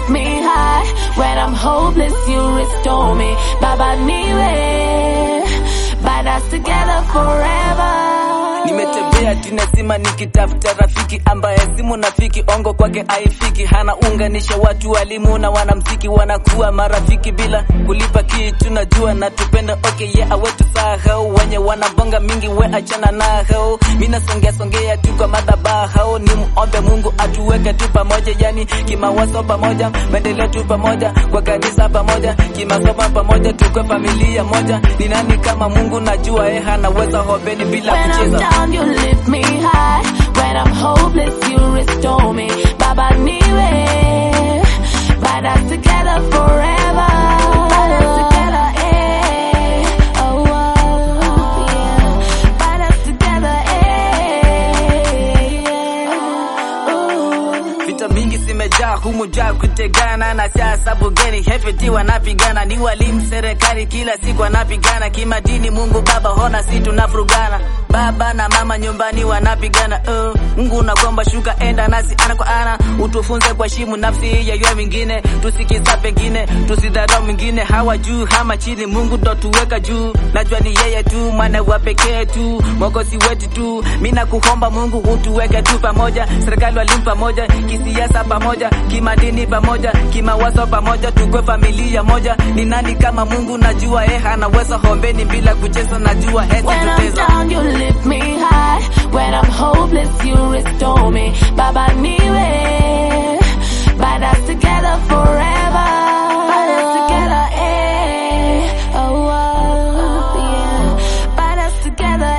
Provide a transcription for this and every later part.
lift me high. When I'm hopeless, you restore me. Baba niwe, bind us together forever. Nimetembea tinazima nikitafuta rafiki ambaye si munafiki, ongo kwake haifiki, hana unganisha watu, walimu na wanamziki wanakuwa marafiki bila kulipa kitu. Najua natupenda okay, yeah, awetu sahau wenye wanabonga mingi, we achana nao. Mina songea songea tu kwa madhabahu, ni muombe Mungu atuweke tu pamoja, yani kimawazo pamoja, maendeleo tu pamoja, kwa kanisa pamoja, kimasomo pamoja, tukwe familia moja. Ni nani kama Mungu? Najua eh, anaweza hobeni bila When I'm kucheza. down, you lift me high. When I'm hopeless, you restore me. Baba niwe, bind us together forever. Bind us together, eh. Oh, oh, yeah. Bind us together, eh. yeah. Ooh. Vita mingi zimejaa humu jaa kutegana na siasa bungeni, hefeti wanapigana, ni walimu serikali, kila siku wanapigana kimadini. Mungu Baba hona, si tunafurugana, baba na mama nyumbani wanapigana. Uh, Mungu nakomba shuka, enda nasi ana kwa ana, utufunze kwa shimu nafsi ya yule mwingine, tusikiza pengine, tusidharau mwingine, hawa juu hama chini, Mungu ndo tuweka juu. Najua ni yeye tu, mwana wa pekee tu, mwokozi wetu tu. Mimi nakuomba Mungu utuweke tu pamoja, serikali walimu pamoja, kisiasa pamoja, kimadini pamoja, kimawazo pamoja, tukwe familia moja. Ni nani kama Mungu? Najua eh, anaweza hombeni bila kucheza, najua hezi When I'm tuteza. down, you lift me high. When I'm hopeless, you restore me. Baba niwe, bind us together forever. Bind us together, eh. Oh, oh, yeah. Bind us together,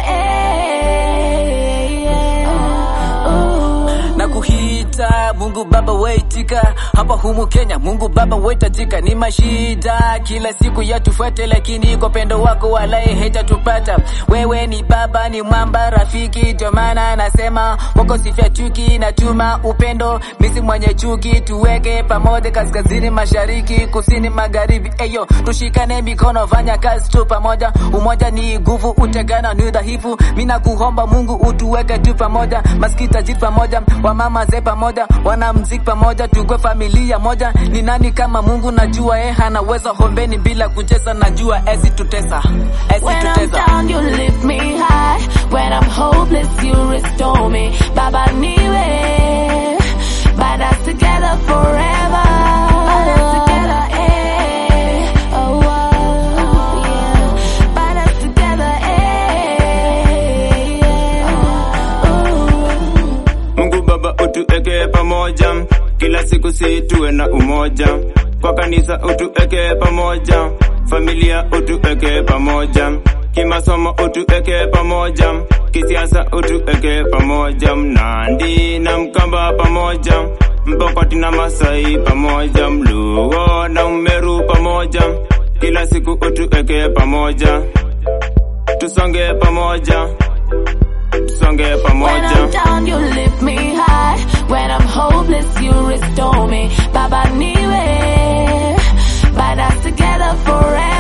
eh. yeah. Ooh. na kuhita Mungu Baba waitika hapa humu Kenya, Mungu Baba waitajika. Ni mashida kila siku yatufuate, lakini kwa pendo wako walai haitatupata. Wewe ni Baba, ni mwamba, rafiki, ndio maana nasema wako sifia chuki, natuma upendo, misi mwenye chuki, tuweke pamoja, kaskazini, mashariki, kusini, magharibi, eyo tushikane mikono, fanya kazi tu pamoja. Umoja ni nguvu, utengano ni udhaifu. Mimi nakuomba Mungu utuweke tu pamoja, maskita jitu pamoja, wamama ze pamoja, wanamziki pamoja, tukwe familia moja. Ni nani kama Mungu? Najua eh, anaweza hombeni bila kucheza, najua ezi tutesa, ezi When I'm tutesa. down, you lift me high. When I'm hopeless, you restore me. Baba niwe, bind us together forever. Bind us together, eh. Oh, oh, yeah. Bind us together, eh. yeah. Ooh. Mungu Baba utuweke pamoja, kila siku si tuwe na umoja. Kwa kanisa utuweke pamoja, familia utuweke pamoja, kimasomo utuweke pamoja, kisiasa utuweke pamoja, Mnandi na Mkamba pamoja, Mpokoti na Masai pamoja, Mluo na Mmeru pamoja, kila siku utuweke pamoja, tusonge pamoja, tusonge When pamoja. I'm down, you lift me high. When I'm hopeless, you restore me. Baba niwe, bind us together forever.